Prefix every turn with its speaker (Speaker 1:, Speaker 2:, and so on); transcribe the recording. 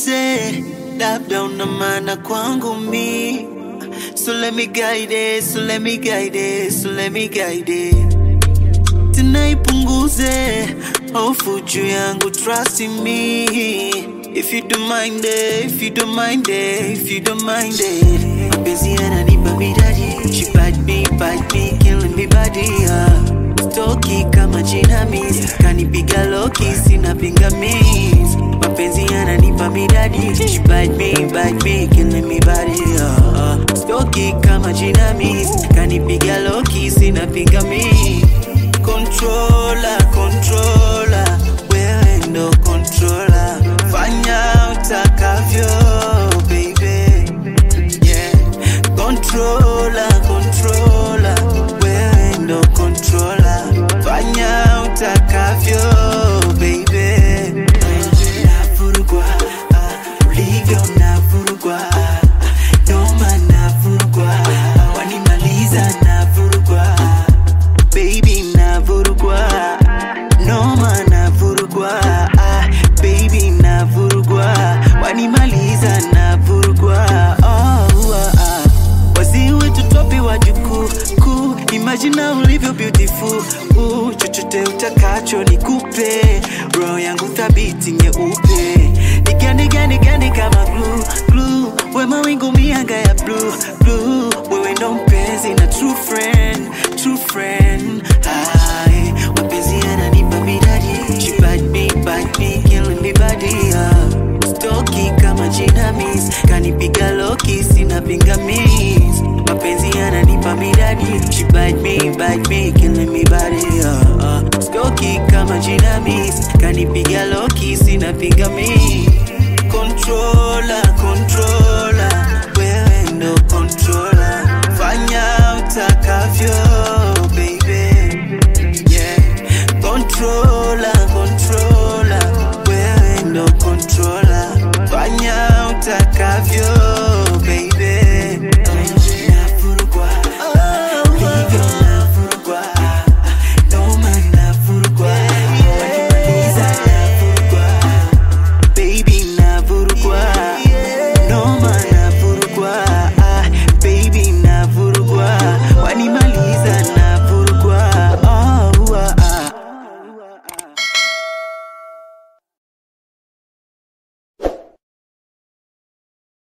Speaker 1: nipunguze, labda una maana kwangu mi. So let me guide it, so let me guide it, so let me guide it. Tena ipunguze hofu juu yangu, trust in me. If you don't mind it, if you don't mind it, if you don't mind it. Mapenzi yananipa midadi, she bite me, bite me, killing me body. Uh. Stoki kama jinamizi, kanipiga loki, sina pingamizi. Mapenzi yananipa midadi, she bite me, bite me, killing me body. Uh. Stoki kama jinamizi, kanipiga loki, sina pingamizi. Controller, controller, wewe ndo controller. Fanya utakavyo, baby. Yeah. Controller, controller, wewe ndo controller. Fanya utakavyo, baby. Navurugwa, ah, ulivyo navurugwa, ah, noma navurugwa, ah, wanimaliza navurugwa baby navurugwa noma navurugwa ah, baby navurugwa wanimaliza navurugwa oh, ah, ah. wazii wetu topi wa jukuu kuu imajina ulivyo beautiful uh, chochote utakacho nikupe roho yangu thabiti nyeupe nigandigandigandi kama glue, glue. we mawingu mianga ya blue, blue. wewe ndo mpenzi na true friend, true friend Hai, mapenzi yananipa midadi She bite me, bite me, killing me body uh. Stoki kama jinamis Kanipiga loki, sina pingamis Mapenzi yananipa midadi She bite me, bite me, killing me body uh, uh. Stoki kama jinamis Kanipiga loki, sina pingamis